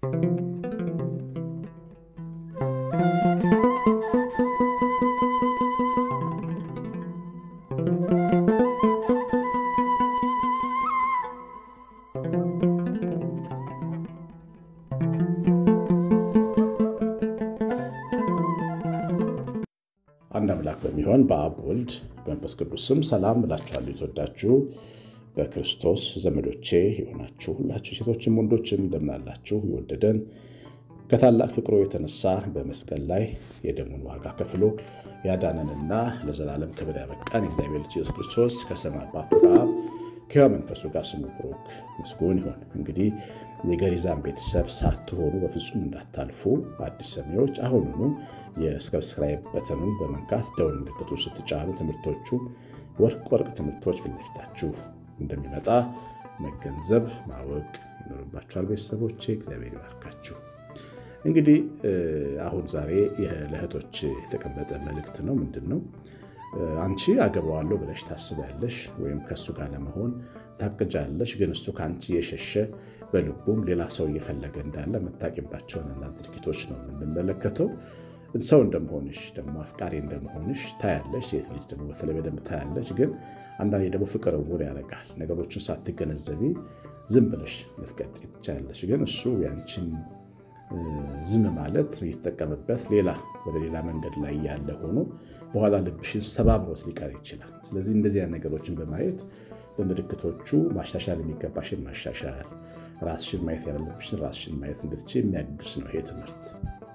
አንድ አምላክ በሚሆን በአብ ወልድ በመንፈስ ቅዱስ ስም ሰላም እላችኋለሁ። የተወዳችሁ በክርስቶስ ዘመዶቼ የሆናችሁ ሁላችሁ ሴቶችም ወንዶችም እንደምናላችሁ የወደደን ከታላቅ ፍቅሩ የተነሳ በመስቀል ላይ የደሙን ዋጋ ከፍሎ ያዳነንና ለዘላለም ክብር ያበቃን የእግዚአብሔር ልጅ ኢየሱስ ክርስቶስ ከሰማይ አባቱ ከአብ ከሕያው መንፈሱ ጋር ስሙ ብሩክ ምስጉን ይሁን። እንግዲህ የገሪዛን ቤተሰብ ሳትሆኑ በፍጹም እንዳታልፉ አዲስ ሰሚዎች አሁኑኑ የሰብስክራይብ በተኑን በመንካት ደወል ምልክቱ ስትጫኑ ትምህርቶቹ ወርቅ ወርቅ ትምህርቶች ፊት ለፊታችሁ እንደሚመጣ መገንዘብ ማወቅ ይኖርባችኋል። ቤተሰቦቼ እግዚአብሔር ይባርካችሁ። እንግዲህ አሁን ዛሬ ለእህቶች የተቀመጠ መልእክት ነው። ምንድን ነው? አንቺ አገባዋለሁ ብለሽ ታስቢያለሽ ወይም ከእሱ ጋር ለመሆን ታቅጃለሽ። ግን እሱ ከአንቺ የሸሸ በልቡም ሌላ ሰው እየፈለገ እንዳለ የምታቂባቸውን አንዳንድ ድርጊቶች ነው የምንመለከተው። ሰው እንደመሆንሽ ደግሞ አፍቃሪ እንደመሆንሽ ታያለሽ። ሴት ልጅ ደግሞ በተለይ በደንብ ታያለች። ግን አንዳንዴ ደግሞ ፍቅር እውር ያደርጋል። ነገሮችን ሳትገነዘቢ ዝም ብለሽ ልትቀጥይ ትችያለሽ። ግን እሱ ያንቺን ዝም ማለት እየተጠቀመበት ሌላ ወደ ሌላ መንገድ ላይ ያለ ሆኖ በኋላ ልብሽን ሰባብሮት ሊቀር ይችላል። ስለዚህ እንደዚያ ነገሮችን በማየት በምልክቶቹ ማሻሻል የሚገባሽን ማሻሻል፣ ራስሽን ማየት ያለብሽን ራስሽን ማየት እንድትችል የሚያግዝ ነው ይሄ ትምህርት።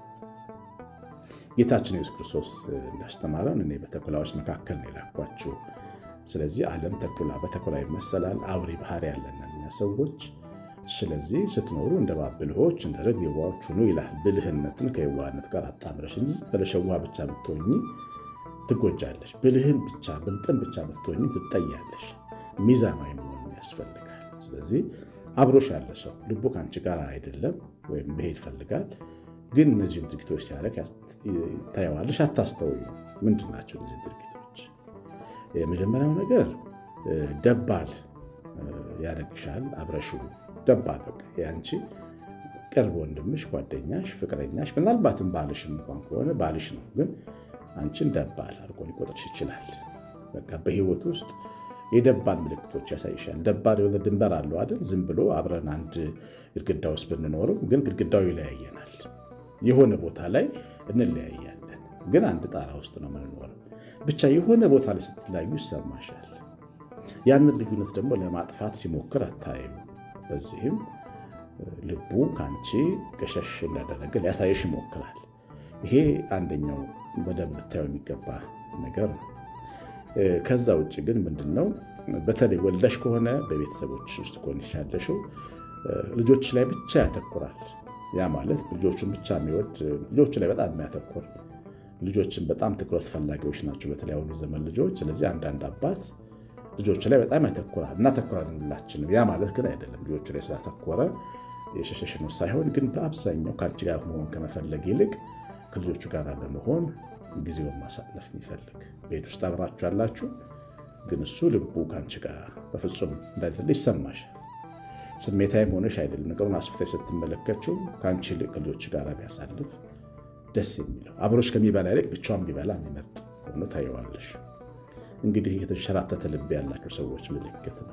ጌታችን ኢየሱስ ክርስቶስ እንዳስተማረን እኔ በተኩላዎች መካከል ነው የላኳችሁ። ስለዚህ ዓለም ተኩላ በተኩላ ይመሰላል። አውሬ ባህሪ ያለን እኛ ሰዎች ስለዚህ ስትኖሩ እንደ እባብ ብልሆች እንደ ርግብ የዋሆች ሁኑ ይላል። ብልህነትን ከየዋህነት ጋር አጣምረሽ እንጂ ብለሽ የዋህ ብቻ ብትሆኚ ትጎጃለሽ። ብልህን ብቻ ብልጥን ብቻ ብትሆኚ ትጠያለሽ። ሚዛናዊ መሆን ያስፈልጋል። ስለዚህ አብሮሽ ያለ ሰው ልቡ ከአንቺ ጋር አይደለም ወይም መሄድ ይፈልጋል፣ ግን እነዚህን ድርጊቶች ሲያደርግ ታየዋለሽ፣ አታስተውዩ። ምንድን ናቸው እነዚህ ድርጊቶች? የመጀመሪያው ነገር ደባል ያደርግሻል። አብረሹ ደባል በቃ የአንቺ ቅርብ ወንድምሽ፣ ጓደኛሽ፣ ፍቅረኛሽ ምናልባትም ባልሽም እንኳን ከሆነ ባልሽ ነው፣ ግን አንቺን ደባል አድርጎ ሊቆጥርሽ ይችላል። በቃ በህይወት ውስጥ የደባል ምልክቶች ያሳይሻል። ደባል የሆነ ድንበር አለው አይደል? ዝም ብሎ አብረን አንድ ግድግዳ ውስጥ ብንኖርም ግን ግድግዳው ይለያየናል። የሆነ ቦታ ላይ እንለያያለን፣ ግን አንድ ጣራ ውስጥ ነው የምንኖረው። ብቻ የሆነ ቦታ ላይ ስትለያዩ ይሰማሻል። ያንን ልዩነት ደግሞ ለማጥፋት ሲሞክር አታዩ። በዚህም ልቡ ከአንቺ ገሸሽ እንዳደረገ ሊያሳየሽ ይሞክራል። ይሄ አንደኛው በደንብ ልታየው የሚገባ ነገር ነው። ከዛ ውጭ ግን ምንድን ነው በተለይ ወልደሽ ከሆነ በቤተሰቦች ውስጥ ከሆንሽ ያለሽው ልጆች ላይ ብቻ ያተኩራል። ያ ማለት ልጆቹን ብቻ የሚወድ ልጆቹ ላይ በጣም የሚያተኩር ልጆችን በጣም ትኩረት ፈላጊዎች ናቸው፣ በተለይ አሁኑ ዘመን ልጆች። ስለዚህ አንዳንድ አባት ልጆቹ ላይ በጣም ያተኩራል። እናተኩራለን ሁላችንም። ያ ማለት ግን አይደለም ልጆቹ ላይ ስላተኮረ የሸሸሽ ነው ሳይሆን፣ ግን በአብዛኛው ከአንቺ ጋር መሆን ከመፈለግ ይልቅ ከልጆቹ ጋር በመሆን ጊዜውን ማሳለፍ የሚፈልግ ቤት ውስጥ አብራችሁ ያላችሁ፣ ግን እሱ ልቡ ከአንቺ ጋር በፍጹም እንዳይደለ ይሰማሻል። ስሜታዊም ሆነሽ አይደለም ነገሩን አስፍተሽ ስትመለከችው ከአንቺ ይልቅ ከልጆች ጋር ቢያሳልፍ ደስ የሚለው አብሮች ከሚበላ ይልቅ ብቻውን ቢበላ የሚመርጥ ሆኖ ታየዋለሽ። እንግዲህ የተንሸራተተ ልብ ያላቸው ሰዎች ምልክት ነው።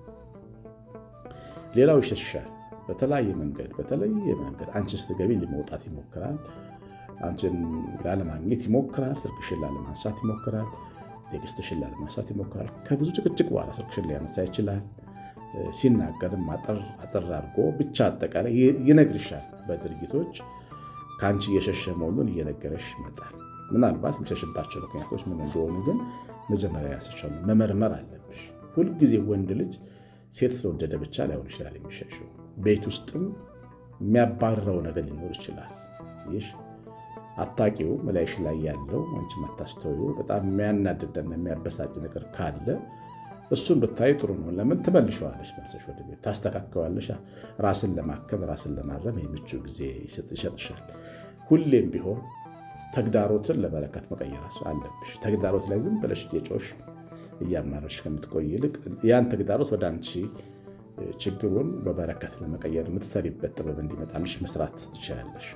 ሌላው ይሸሻል። በተለያየ መንገድ በተለየ መንገድ አንቺ ስትገቢ ለመውጣት ይሞክራል። አንቺን ላለማግኘት ይሞክራል። ስልክሽን ላለማንሳት ይሞክራል። ቴክስትሽን ላለማንሳት ይሞክራል። ከብዙ ጭቅጭቅ በኋላ ስልክሽን ሊያነሳ ይችላል። ሲናገርም አጠር አጠር አድርጎ ብቻ አጠቃላይ ይነግርሻል። በድርጊቶች ከአንቺ እየሸሸ መሆኑን እየነገረሽ ይመጣል። ምናልባት የሚሸሽባቸው ምክንያቶች ምን እንደሆኑ ግን መጀመሪያ ያስቻሉ መመርመር አለብሽ። ሁልጊዜ ወንድ ልጅ ሴት ስለወደደ ብቻ ላይሆን ይችላል የሚሸሸው። ቤት ውስጥም የሚያባርረው ነገር ሊኖር ይችላል። ይሽ አታቂው መላይሽ ላይ ያለው አንቺ የማታስተውይው በጣም የሚያናድደና የሚያበሳጭ ነገር ካለ እሱን ብታይ ጥሩ ነው። ለምን ትመልሸዋለሽ? መልሰሽ ወደ ቤት ታስተካከዋለሽ። ራስን ለማከም ራስን ለማረም የምቹ ጊዜ ይሰጥሻል። ሁሌም ቢሆን ተግዳሮትን ለበረከት መቀየር አለብሽ። ተግዳሮት ላይ ዝም ብለሽ እየጮሽ እያማረሽ ከምትቆይ ይልቅ ያን ተግዳሮት ወደ አንቺ ችግሩን በበረከት ለመቀየር የምትሰሪበት ጥበብ እንዲመጣልሽ መስራት ትችላለሽ።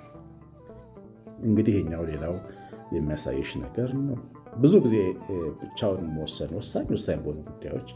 እንግዲህ ይሄኛው ሌላው የሚያሳይሽ ነገር ነው። ብዙ ጊዜ ብቻውን መወሰን ወሳኝ ወሳኝ በሆኑ ጉዳዮች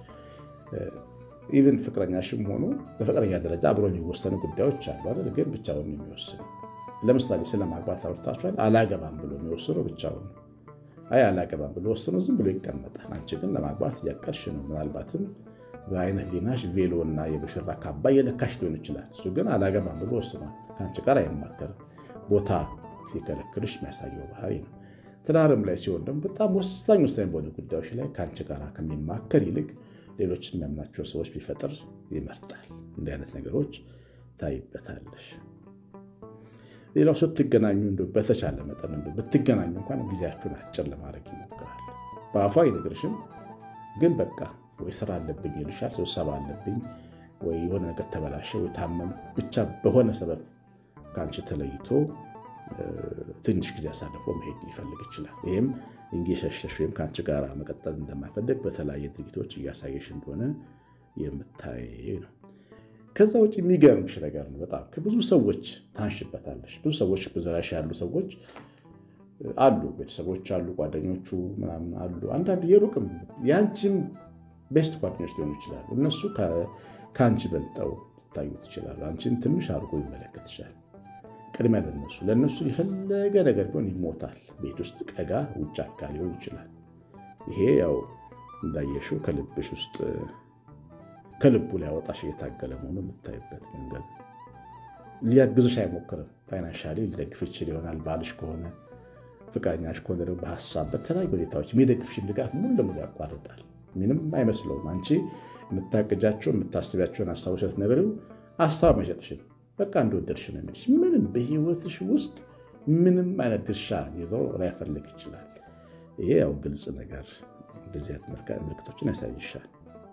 ኢቨን ፍቅረኛሽም ሆኑ በፍቅረኛ ደረጃ አብሮ የሚወሰኑ ጉዳዮች አሉ አይደል? ግን ብቻውን የሚወስኑ ለምሳሌ ስለ ማግባት አውርታችኋል። አላገባም ብሎ የሚወስኑ ብቻውን አይ አላገባም ብሎ ወስኖ ዝም ብሎ ይቀመጣል። አንቺ ግን ለማግባት እያቀድሽ ነው። ምናልባትም በአይነ ህሊናሽ ቬሎ እና የሙሽራ ካባ እየለካሽ ሊሆን ይችላል። እሱ ግን አላገባም ብሎ ወስኗል። ከአንቺ ጋር አይማከርም። ቦታ ሲከለክልሽ የሚያሳየው ባህሪ ነው። ትዳርም ላይ ሲሆን ደግሞ በጣም ወሳኝ ወሳኝ በሆኑ ጉዳዮች ላይ ከአንቺ ጋር ከሚማከር ይልቅ ሌሎች የሚያምናቸው ሰዎች ቢፈጥር ይመርጣል። እንዲህ አይነት ነገሮች ታይበታለሽ። ሌላው ስትገናኙ እንደው በተቻለ መጠን እንደው ብትገናኙ እንኳን ጊዜያችሁን አጭር ለማድረግ ይሞክራል። በአፏ አይነግርሽም፣ ግን በቃ ወይ ስራ አለብኝ ይልሻል፣ ስብሰባ አለብኝ፣ ወይ የሆነ ነገር ተበላሸ፣ ወይ ታመም፣ ብቻ በሆነ ሰበብ ከአንቺ ተለይቶ ትንሽ ጊዜ አሳልፎ መሄድ ሊፈልግ ይችላል። ይህም እንጌሸሸሽ ወይም ከአንቺ ጋር መቀጠል እንደማይፈልግ በተለያየ ድርጊቶች እያሳየሽ እንደሆነ የምታይ ነው። ከዛ ውጭ የሚገርምሽ ነገር ነው። በጣም ከብዙ ሰዎች ታንሽበታለሽ። ብዙ ሰዎች በዙሪያሽ ያሉ ሰዎች አሉ፣ ቤተሰቦች አሉ፣ ጓደኞቹ ምናምን አሉ። አንዳንድ የሩቅም የአንቺም ቤስት ጓደኞች ሊሆኑ ይችላሉ። እነሱ ከአንቺ በልጠው ሊታዩ ይችላሉ። አንቺን ትንሽ አድርጎ ይመለከት ይችላል። ቅድሚያ ለነሱ ለእነሱ የፈለገ ነገር ቢሆን ይሞታል። ቤት ውስጥ ቀጋ ውጭ አጋ ሊሆን ይችላል። ይሄ ያው እንዳየሽው ከልብሽ ውስጥ ከልቡ ሊያወጣሽ እየታገለ መሆኑ የምታይበት መንገድ። ሊያግዝሽ አይሞክርም። ፋይናንሻሊ ሊደግፍ ይችል ይሆናል። ባልሽ ከሆነ ፍቅረኛሽ ከሆነ ደግሞ በሀሳብ በተለያዩ ሁኔታዎች የሚደግፍሽን ድጋፍ ሙሉ ለሙሉ ያቋርጣል። ምንም አይመስለውም። አንቺ የምታቅጃቸው የምታስቢያቸውን ሀሳቦች ስትነግሪው ሀሳብ መሸጥሽን በቃ እንደወደድሽ ነው የሚልሽ። ምንም በህይወትሽ ውስጥ ምንም አይነት ድርሻ ይዘው ላይፈልግ ይችላል። ይሄ ያው ግልጽ ነገር እንደዚህ አይነት ምልክቶችን ያሳይሻል።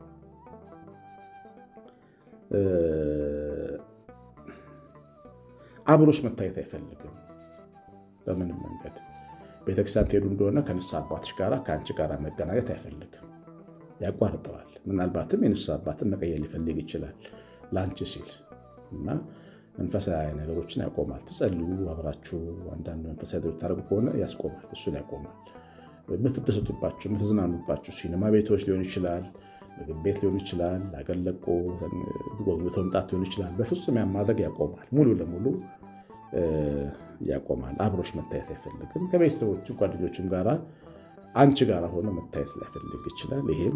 አብሮሽ መታየት አይፈልግም በምንም መንገድ። ቤተክርስቲያን ትሄዱ እንደሆነ ከንስሐ አባትሽ ጋር ከአንቺ ጋር መገናኘት አይፈልግም፣ ያቋርጠዋል። ምናልባትም የንስሐ አባትን መቀየር ሊፈልግ ይችላል ለአንቺ ሲል እና መንፈሳዊ ነገሮችን ያቆማል። ትጸልዩ አብራችሁ አንዳንድ መንፈሳዊ ታደርጉ ከሆነ ያስቆማል፣ እሱን ያቆማል። የምትደሰቱባቸው የምትዝናኑባቸው ሲኒማ ቤቶች ሊሆን ይችላል፣ ምግብ ቤት ሊሆን ይችላል፣ አገለቆ ጎብኝቶ መምጣት ሊሆን ይችላል። በፍጹም ያን ማድረግ ያቆማል፣ ሙሉ ለሙሉ ያቆማል። አብሮች መታየት አይፈልግም። ከቤተሰቦቹ ጓደኞችም ጋራ አንቺ ጋር ሆኖ መታየት ላይፈልግ ይችላል። ይሄም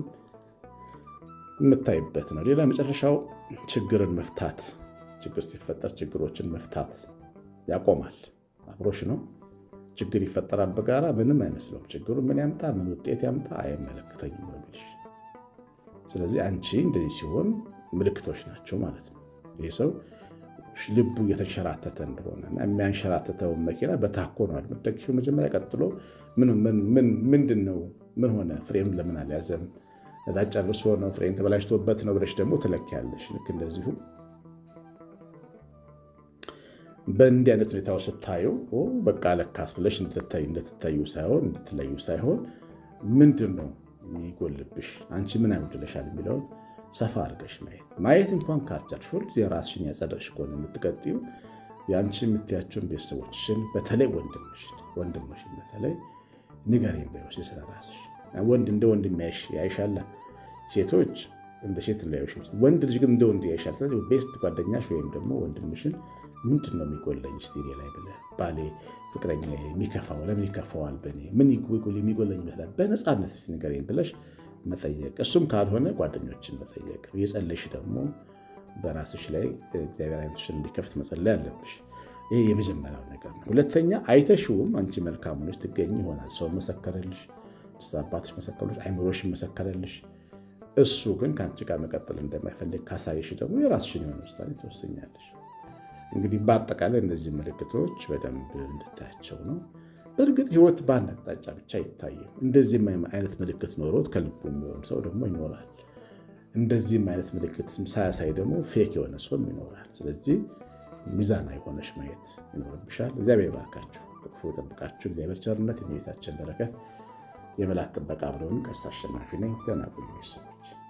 የምታይበት ነው። ሌላ መጨረሻው ችግርን መፍታት ችግር ሲፈጠር ችግሮችን መፍታት ያቆማል። አብሮሽ ነው። ችግር ይፈጠራል በጋራ ምንም አይመስለውም። ችግሩ ምን ያምጣ ምን ውጤት ያምጣ አይመለከተኝም ነው የሚልሽ። ስለዚህ አንቺ እንደዚህ ሲሆን ምልክቶች ናቸው ማለት ነው። ይህ ሰው ልቡ እየተንሸራተተ እንደሆነ የሚያንሸራተተውን መኪና በታኮ ነው የምትደግፊው መጀመሪያ። ቀጥሎ ምንድን ነው ምን ሆነ ፍሬም ለምን አልያዘም ነዳጅ ጨርሶ ነው ፍሬም ተበላሽቶበት ነው ብለሽ ደግሞ ትለኪያለሽ። ልክ እንደዚሁ በእንዲህ አይነት ሁኔታው ስታዩ በቃ ለካስ ብለሽ እንደትታዩ ሳይሆን እንድትለዩ ሳይሆን ምንድን ነው የሚጎልብሽ አንቺ ምን አይወድለሻል የሚለውን ሰፋ አድርገሽ ማየት ማየት እንኳን ካልቻልሽ ሁልጊዜ ራስሽን ያጸደቅሽ ከሆነ የምትቀጥዩ የአንቺ የምትያቸውን ቤተሰቦችሽን በተለይ ወንድምሽን ወንድምሽን በተለይ ንገረኝ በይወስ ስለ ራስሽ ወንድ እንደ ወንድ የሚያይሽ ያይሻላ ሴቶች እንደ ሴት ላዮች ወንድ ልጅ ግን እንደ ወንድ ያይሻል። ስለዚህ ቤስት ጓደኛሽ ወይም ደግሞ ወንድምሽን ምንድን ነው የሚጎለኝ ስቲሪ ላይ ብለህ ባሌ ፍቅረኛ የሚከፋው ለምን ይከፋዋል? በእኔ ምን የሚጎለኝ ይመስላል? በነፃነት ስ ንገረኝ ብለሽ መጠየቅ። እሱም ካልሆነ ጓደኞችን መጠየቅ። የጸለሽ ደግሞ በራስሽ ላይ እግዚአብሔር አይነትሽን እንዲከፍት መጸለይ አለብሽ። ይሄ የመጀመሪያው ነገር ነው። ሁለተኛ አይተሽውም አንቺ መልካም ሆነሽ ትገኝ ይሆናል። ሰው መሰከረልሽ፣ አባትሽ መሰከረልሽ፣ አይምሮሽን መሰከረልሽ። እሱ ግን ከአንቺ ጋር መቀጠል እንደማይፈልግ ካሳየሽ ደግሞ የራስሽን የሆነ ውሳኔ ትወስኛለሽ። እንግዲህ በአጠቃላይ እነዚህ ምልክቶች በደንብ እንድታያቸው ነው። በእርግጥ ሕይወት በአንድ አቅጣጫ ብቻ አይታይም። እንደዚህም አይነት ምልክት ኖሮት ከልቡ የሚሆን ሰው ደግሞ ይኖራል። እንደዚህም አይነት ምልክት ሳያሳይ ደግሞ ፌክ የሆነ ሰውም ይኖራል። ስለዚህ ሚዛናዊ የሆነሽ ማየት ይኖርብሻል። እግዚአብሔር ባርካችሁ፣ ክፉ ጠብቃችሁ። እግዚአብሔር ቸርነት፣ የቤታችን በረከት፣ የመላት ጥበቃ ብለውን ቀሲስ አሸናፊ ነኝ። ደህና ቆዩ ቤተሰቦች።